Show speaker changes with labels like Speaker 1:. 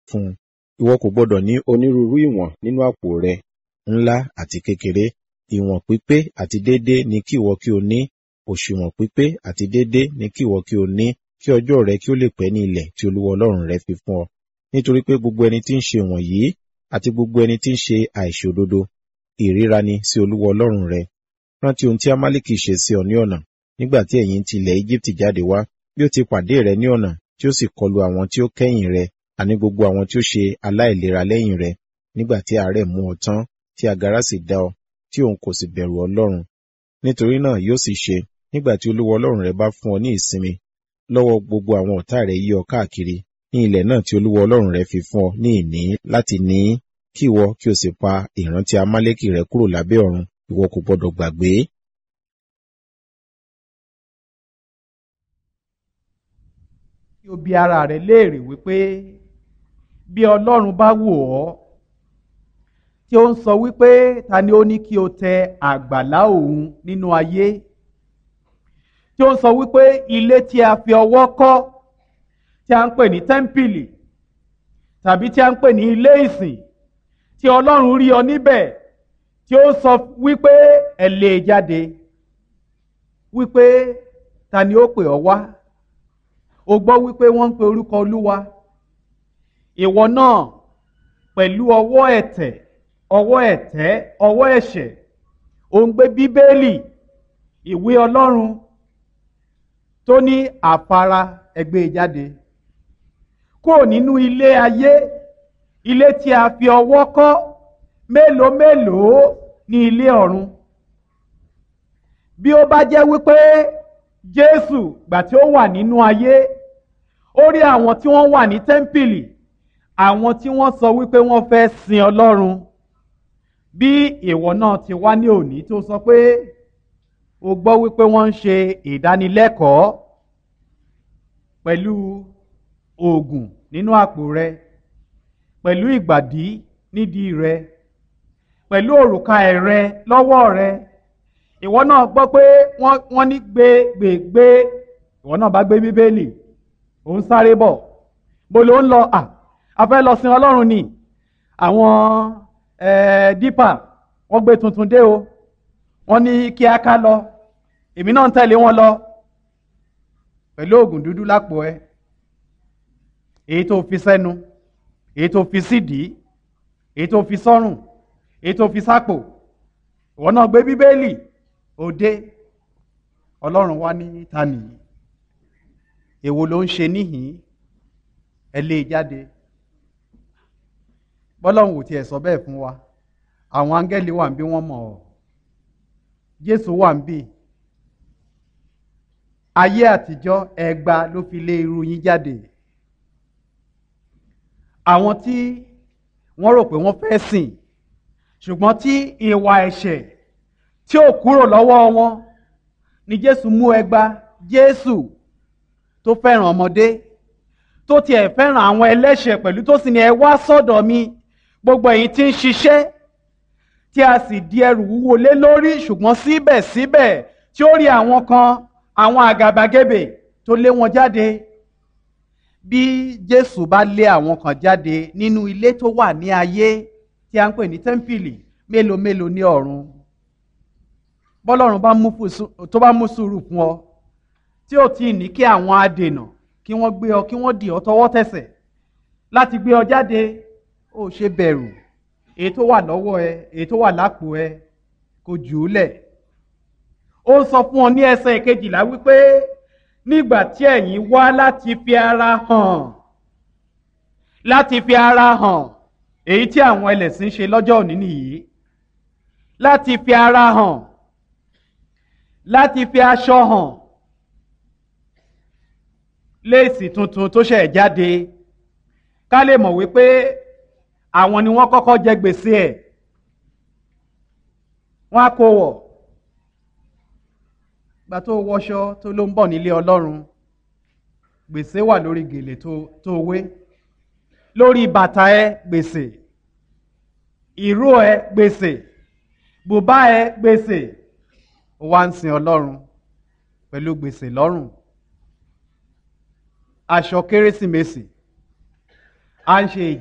Speaker 1: fún un ìwọ kò gbọdọ̀ ní onírúurú ìwọ̀n nínú àpò rẹ ńlá àti kékeré ìwọ̀n pípé àti déédé ni kí ìwọ kí o ní òṣùwọ̀n pípé àti déédé ni kí ìwọ kí o ní kí ọjọ́ rẹ kí ó lè pẹ́ ní ilẹ̀ tí olúwa ọlọ́run rẹ fi fún ọ nítorí pé gbogbo ẹni tí ń ṣe wọ̀nyí àti gbogbo ẹni tí ń ṣe àìṣòdodo ìríra ni sí olúwa ọlọ́run rẹ rántí ohun tí amálíkì ṣe sí ọ ní ọ̀nà nígbà tí ẹ̀yin ti ilẹ̀ Íjíbítì jáde wá bí ó ti pàdé rẹ ní ọ̀nà tí ó sì kọlu àwọn tí ó kẹ́yìn rẹ àní gbogbo àwọn tí ó ṣe aláìlera lẹ́yìn rẹ nígbà tí àárẹ̀ mú ọ tán tí agara sì dá ọ tí òun kò sì bẹ̀rù ọlọ́run nítorí náà yóò sì ṣe nígbà tí olúwa ọlọ́run rẹ bá fún ọ ní ìsinmi lọ́wọ́ gbogbo àwọn ọ̀tá rẹ yí ọ káàkiri ní ilẹ̀ náà tí olúwa ọlọ́run rẹ fi fún ọ ní ìní láti ní kí ìwọ kí o sì pa ìrántí amálẹ́kì rẹ kúrò lábẹ́ ọ̀run ìwọ kò gbọdọ̀ gbàgbé.
Speaker 2: kí o bi ara rẹ léèrè wípé bí ọlọ́run bá wò ọ́ tí ó ń sọ wípé ta ni ó ní kí o tẹ àgbàlá òun nínú ayé tí ó ń sọ wípé ilé tí a fi ọwọ́ kọ́ tí a ń pè ní tẹ́ḿpìlì tàbí tí a ń pè ní ilé ìsìn tí ọlọ́run rí ọ níbẹ̀ tí ó sọ wípé ẹ lè jáde wípé ta ni ó pè ọ́ wá o gbọ́ wípé wọ́n ń pe orúkọ olúwa ìwọ náà pẹ̀lú ọwọ́ ẹ̀tẹ̀ ọwọ́ ẹ̀tẹ́ ọwọ́ ẹ̀ṣẹ̀ ò ń gbé bíbélì ìwé ọlọ́run tó ní àfara ẹgbẹ́ jáde kúrò nínú ilé ayé ilé tí a fi ọwọ́ kọ́ mélòó mélòó ní ilé ọ̀run bí ó bá jẹ́ wípé Jésù gbà tí ó wà nínú ayé ó rí àwọn tí wọ́n wà ní tẹ́ḿpìlì àwọn tí wọ́n sọ wípé wọ́n fẹ́ sin Ọlọ́run bí ìwọ náà ti wá ní òní tó sọ pé o gbọ́ wípé wọ́n ń ṣe ìdánilẹ́kọ̀ọ́ pẹ̀lú oògùn nínú àpò rẹ pẹ̀lú ìgbàdí nídìí rẹ pẹ̀lú òrùka ẹ̀rẹ lọ́wọ́ rẹ ìwọ náà gbọ́ pé wọ́n ní gbé gbé gbé ìwọ náà bá gbé bíbélì ò ń sáré bọ̀ bó ló ń lọ à a fẹ́ lọ sin ọlọ́run ni àwọn dípà wọ́n gbé tuntun dé o wọ́n ní kí a ká lọ èmi náà ń tẹ̀lé wọn lọ pẹ̀lú oògùn dúdú lápò ẹ èyí tó fi sẹ́nu èyí tó fi sídìí èyí tó fi sọ́rùn èyí tó fi sápò ìwọ náà gbé bíbélì òde ọlọ́run wá ní ta nìyí èwo ló ń ṣe níhìn ẹ lé e jáde bọ́lọ́run ò tiẹ̀ sọ bẹ́ẹ̀ fún wa àwọn áńgẹ́lì wà ń bí wọ́n mọ̀ ọ́ jésù wà ń bí ayé àtijọ́ ẹgba ló fi lé irú yín jáde àwọn tí wọ́n rò pé wọ́n fẹ́ sìn ṣùgbọ́n tí ìwà ẹ̀ṣẹ̀ tí ò kúrò lọ́wọ́ wọn ni jésù mú ẹgba jésù tó fẹ́ràn ọmọdé tó tiẹ̀ fẹ́ràn àwọn ẹlẹ́ṣẹ̀ pẹ̀lú tó sì ní ẹ wá sọ́dọ̀ mi gbogbo ẹ̀yin tí ń ṣiṣẹ́ tí a sì di ẹrù wúwo lé lórí ṣùgbọ́n síbẹ̀síbẹ̀ tí ó rí àwọn kan àwọn àgàbàgebè tó lé wọn jáde bí Jésù bá lé àwọn kan jáde nínú ilé tó wà ní ayé tí a ń pè ní tẹ́ḿpìlì mélòó mélòó ní ọ̀run bọ́lọ́run tó bá mú sùúrù fún ọ tí ò tí ì ní kí àwọn adènà kí wọ́n gbé ọ kí wọ́n dì ọ tọwọ́ tẹsẹ̀ láti gbé ọ jáde ó ṣe bẹ̀rù èyí tó wà lọ́wọ́ ẹ èyí tó wà lápò ẹ kò jù ú lẹ̀ ó sọ fún ọ ní ẹsẹ̀ ìkejìlá wípé nígbà tí ẹ̀yin wá láti fi ara hàn láti fi ara hàn èyí tí àwọn ẹlẹ́sìn ṣe lọ́jọ́ òní nìyí láti fi ara hàn láti fi aṣọ hàn léèsì tuntun tó ṣẹ̀ jáde ká lè mọ̀ wípé àwọn ni wọ́n kọ́kọ́ jẹ gbèsè ẹ̀ wọ́n á kó wọ̀ gba tó wọṣọ tó ló ń bọ̀ nílé ọlọ́run gbèsè wà lórí gèlè tó wé lórí bàtà ẹ gbèsè ìró ẹ gbèsè bùbá ẹ gbèsè ó wá ń sin ọlọ́run pẹ̀lú gbèsè lọ́rùn aṣọ kérésìmesì à ń ṣe